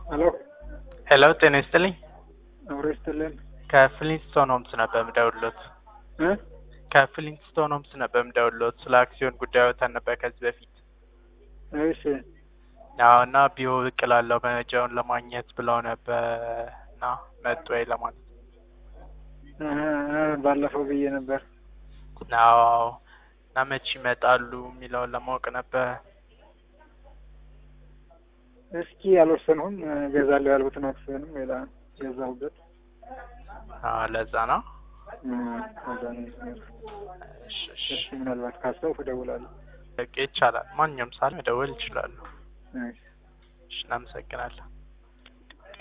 ሄሎ ሄሎ ጤና ይስጥልኝ። አብሮ ይስጥልን ከፍሊንስቶን ሆምስ ነበር የምደውልዎት። እ ከፍሊንስቶን ሆምስ ነበር የምደውልዎት። ስለ አክሲዮን ጉዳይ ወተን ነበር ከዚህ በፊት። እሺ አዎ እና ቢሮ ብቅ እላለሁ መረጃውን ለማግኘት ብለው ነበር እና መጡ ወይ ለማለት እ እ ባለፈው ብዬ ነበር። አዎ እና መቼ ይመጣሉ የሚለውን ለማወቅ ነበር። እስኪ አልወሰንሁም። ገዛለሁ ያልኩትን አክሲዮንም ሌላ ገዛሁበት። አዎ ለዛ ነው። እ ከዛ ነው የምትኖር። እሺ እሺ እሺ ምናልባት ካሰብኩ እደውላለሁ። በቃ ይቻላል። ማንኛውም ሰዓት መደወል ይችላሉ። እሺ እሺ እናመሰግናለን።